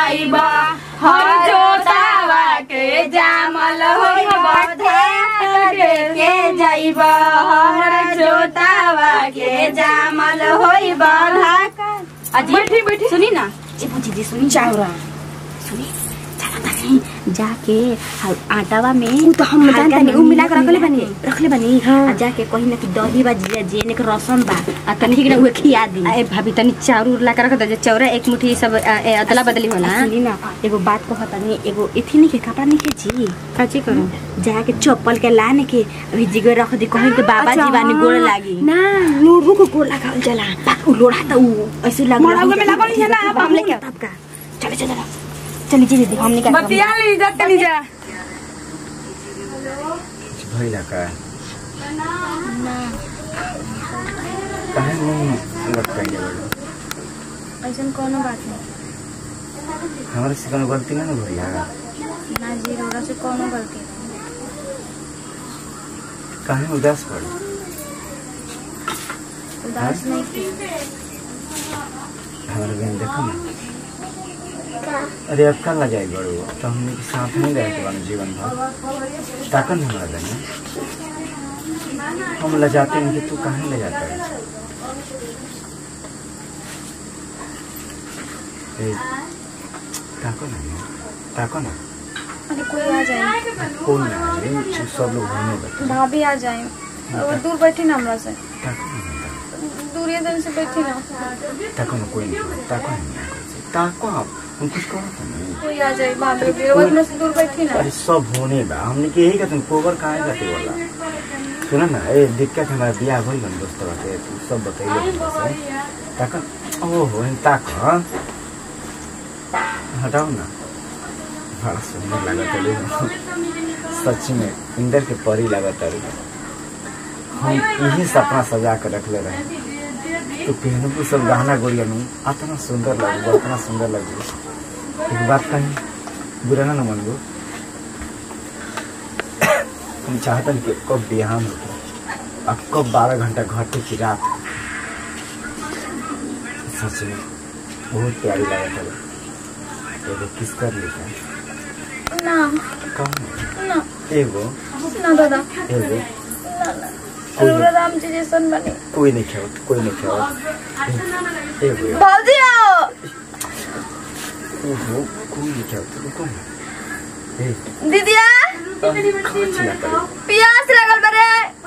जाइब हर जोतावा के जामल होइब धान के जाइब हर जोतावा के जामल होइब अजी बैठी बैठी सुनी ना जी पूछी जी सुनी चावरा सुनी चला तानी जाके ह- आटावा में तो हम जानते नहीं, उ मिला के रखले बनी बानी। रखले बनी हाँ। आ जाके कहीं ना कि दही बा जिया जेने के रसम बा आ तनी ठीक ना उहे खिया दी ए भाभी तनी चाउर उर ला के रख दे चौरा एक मुट्ठी सब अ, ए, अदला बदली होला सुनी ना एगो बात कहता नहीं एगो इथी नहीं के कपड़ा नहीं के जी काची करू जाके चप्पल के लाने के अभी जिगर रख दी कहीं के बाबा अच्छा, जी बानी हाँ। गोड़ लागी ना लोड़ू को गोड़ लगावल जाला बा, उ लोढ़ा त उ ऐसे लाग मड़ौआ में लागल है ना, अब हम लेके तब का चले चले चली जी दीदी हमने का बतिया ली जा तनी जा कुछ भइला का काहे मुंह लटकाइले बड़ो ऐसा कोनो बात नहीं हमरा से कोनो गलती ना न भइला ना जी रोड़ा से कोनो गलती नहीं काहे उदास पड़ो उदास नहीं की हमारे बहन देखो ना अरे अब कल जाए बड़ो तो हमने के साथ नहीं रहे के बानी जीवन भर ताकन हमारा बहन हम ले जाते हैं कि तू कहाँ ले जाता है ए, ताको ना ताको ना अरे कोई आ जाए कौन ना आए सब लोग घूमने बैठे भाभी आ जाए और दूर बैठी ना हमरा से ताको ना दूरिया दिन से बैठी ना ताको ना कोई नहीं ताको नहीं ताको आप हम कुछ करो तो नहीं कोई आ जाए भाभी भी और अपने से दूर बैठी ना अरे सब होने बा हमने के यही कहते कोबर कहाँ जाते बोला सुना ना ए दिक्कत हमारा बियाह भइल बन दोस्त बाटे तू सब बतैले हमसे ताक ओहो इन ताक हाँ? हटाओ ना बड़ा सुंदर लागत है सच में इंदर के परी लागत है हम यही सपना सजा कर रखले रहे तो पहनबू सब गहना गोड़िया नु इतना सुंदर लगू इतना सुंदर लगू एक बात कही बुरा ना न मानबो हम चाहतन कि कब बिहान होते अब कब बारह घंटा घटे की रात सच में बहुत प्यारी लागत है एगो किस कर लेता ना कौन ना एगो ना दादा एगो रोड़ा राम जी जैसन बने कोई नहीं खेवत कोई नहीं खेवत एगो एगो भाजी आओ ओहो कोई नहीं खेवत रुको ना ए दीदिया कहाँ चिल्ला करे प्यास लगल बरे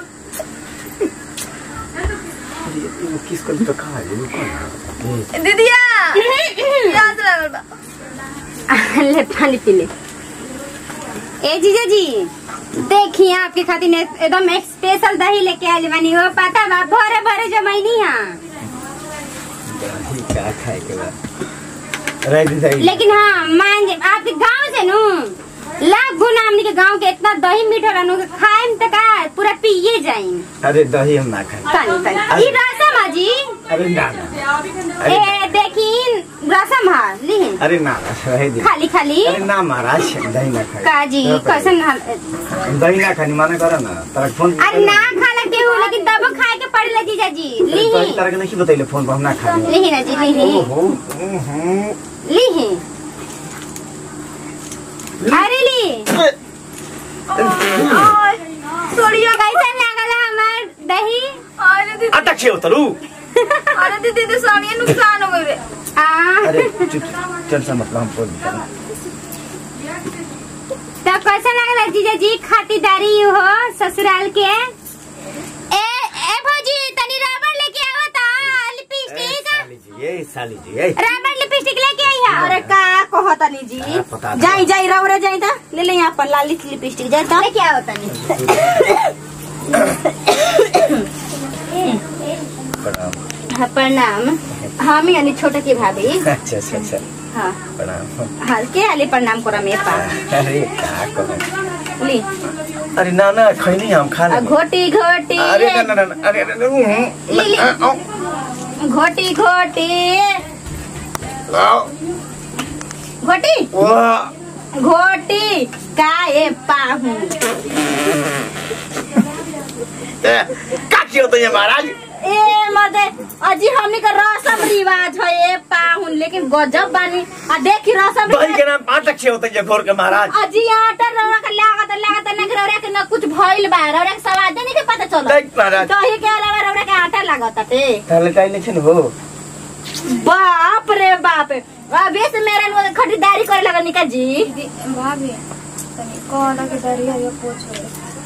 अरे एगो किस कर तो कहाँ है रुको ना ए दीदिया प्यास लगल बा ले पानी पी ले ए जीजा जी देखिए आपके खातिर ने एकदम एक स्पेशल दही लेके आइल बानी हो पता बा भरे भरे जमाईनी हां दही का खाए के बाद रह दी दही लेकिन हाँ मान जे आपके गांव से नु लाख गुना हमनी के गांव के इतना दही मीठा रहनु के खाएम त का पूरा पिए जाइम अरे दही हम ना खाए तनी तनी ई रसम है जी अरे ना ना अरे ए देखिन रसम है लिहिन अरे ना ना रह दी खाली खाली अरे ना महाराज दही ना खाए काजी चलो पहले। कैसन हाल- दही ना खानी माना कर ना तारा फोन अरे ना खाला के हो लेकिन तब खाए के पड़ेला जीजा जी अरे दही लिही तारा के नहीं बतैले फोन पर हम ना खाए लिही ना जी लिही ओहो ओहो लिही अरे ली सोड़िया कैसन लागल हमार दही अरे दीदी अटक छे उतरू अरे दीदी दीदी सोड़िया नुकसान हो गई रे आ अरे चुप टेंशन मत लो हम फोन कर तो कैसन लागल जीजा जी खातिरदारी हो ससुराल के ए ए भौजी तनी रबड़ लेके आवा ता लिपस्टिक साली जी ए साली जी ए रबड़ लिपस्टिक लेके आई है अरे का कहतनी जी हाँ, पता था। जाई जाई रौरे जाई ता ले ले यहाँ पर लाली लिपस्टिक जाई ता लेके आओ तनी प्रणाम हाँ, प्रणाम हम यानी छोटा की भाभी अच्छा अच्छा अच्छा हाँ प्रणाम हल्के आले प्रणाम करा मेरे पास अरे का करो ली अरे ना ना खैनी हम खा आ, ले घोटी घोटी अरे ना ना ना अरे अरे अरे, उहुं, ले, ले। आओ, घोटी घोटी आओ, घोटी वाह, घोटी काए पाहू ए, का किया तो ये महाराज ए मर्दे अजी हमनी के रसम रिवाज है ए पाहुन लेकिन गजब बानी आ देखी रसम दही के नाम पाँच अच्छे होते हैं घोर के महाराज अजी आटा रौरा के लागत लागत ना रौरा के ना कुछ भइल बा रौरा के स्वाद नहीं के पता चलो देख महाराज दही के अलावा रौरा के आटा लागत टे ताले काई नहीं हो बाप रे बाप अबे से मेरा लोग खरीदारी करे लगा निका जी भाभी तनी कौन के डरी है पूछो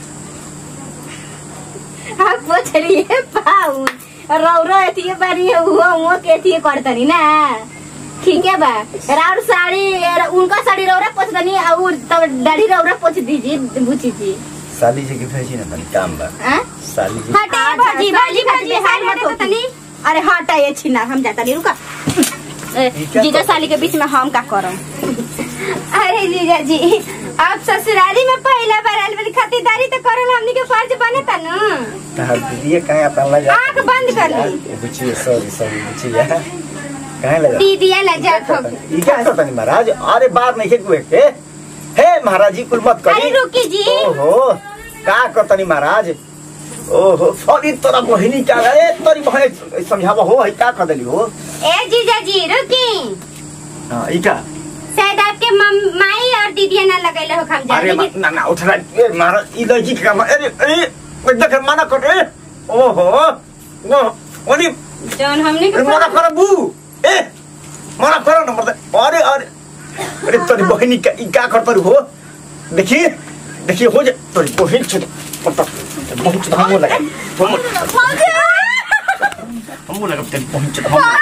आप पूछ रही पाउन रौरो एथी बारी है वो वो के एथी करतनी ना ठीक है बा राउर साड़ी उनका साड़ी रौरा पोछ दनी और तब दाढ़ी रौरा पोछ दीजिए बुची जी साली जी की भेजी ना तनी काम बा हाँ? साली जी हटे अच्छा, भौजी साली भौजी खातिर भौजी बिहार साइड मत में तो होती। तनी अरे हटा ये छिना हम जाता नहीं रुका ए, ये क्या जीजा कर- साली के बीच में हम का करम अरे जीजा जी आप ससुराली में पहला बार आयल वाली खातिरदारी तो करल हमनी के फर्ज बने था ना तहार दीदी कहाँ अपन लगा आँख बंद कर ली बुचिए सॉरी सॉरी बुचिए कहाँ लगा दीदिया लजा खब ई क्या करता नहीं महाराज अरे बार नहीं कुए के हे महाराज जी कुल मत करी अरे रुकी जी ओहो का करता नहीं महाराज ओहो सॉरी तोरा बहिनी क्या ए तोरी बहन समझावा हो है का कर देली हो ए जीजा जी रुकी हां ई का शायद आपके मम- माई और दीदिया ना लगैले हो खम अरे जाने मा- ना ना उठरा ए महाराज ई लड़की का अरे अरे देख मना कर ए ओहो वो ओनी जौन हमने अरे मना कर बू ए मना कर न मत अरे अरे अरे तोरी बहिनी का ई का करता हो देखिए देखिए हो जा तोरी बहिन छ पता बहुत धामो लगा हम हम लगा तेरी बहिन छ धामो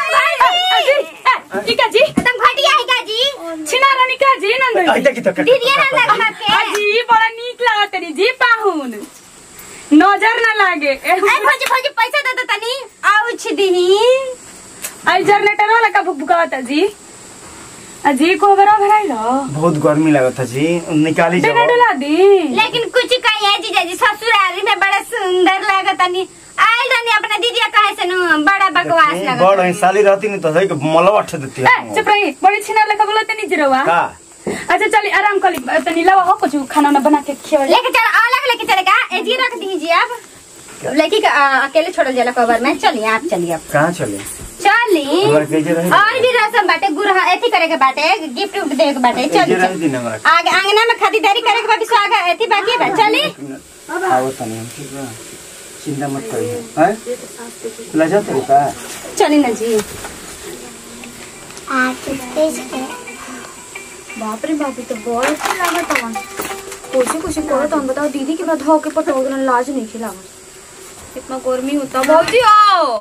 टीका जी एकदम घटिया है का जी छिना रानी का जी नंदन आई देखी तो दीदिया ना लगा के अजी बड़ा नीक लागत री जी पाहुन नजर ना लागे ए भौजी भौजी पैसा दे दो तनी आउछ दीही आई जनरेटर वाला का भुकभुकावत जी अजी को बरा भराई लो बहुत गर्मी लगता जी निकाली डेना जाओ डुला दी लेकिन कुछ कही है जीजा जी ससुराली में बड़ा सुंदर लागत तनी आयल तनी अपना दीदिया कहे से नु बड़ा बकवास देखिए, लागत बड़ है साली रहती नहीं तो है कि मलवा ठे देती ए है चुप रही बड़ी छिना लेका बोलते नहीं जिरवा का अच्छा चली आराम कर ली तनी लावा हो कुछ खाना ना बना के खिया लेके चल अलग लेके चलेगा ए जी रख दीजिए अब लड़की का आ, अकेले छोड़ल जाला कवर में चलिए आप चलिए अब कहाँ चले चली हमारे कैसे रहे और भी रसम बाटे गुरहा एथी करे के बाटे गिफ्ट उफ्ट देवे के बाटे चली कैसे रहे चल दिन हमारा आगे आंगना में खरीदारी करे के बाटे स्वागत एथी बाकी बा चली आओ तनी हम ठीक बा चिंता मत करिए हैं लजा तेरे का चली ना जी बाप रे बाप ये तो बहुत अच्छा लागत हवन कुछ कुछ करत हम बताओ दीदी के बाद हो के पटो लाज नहीं खिलावा इतना गर्मी होता भौजी आओ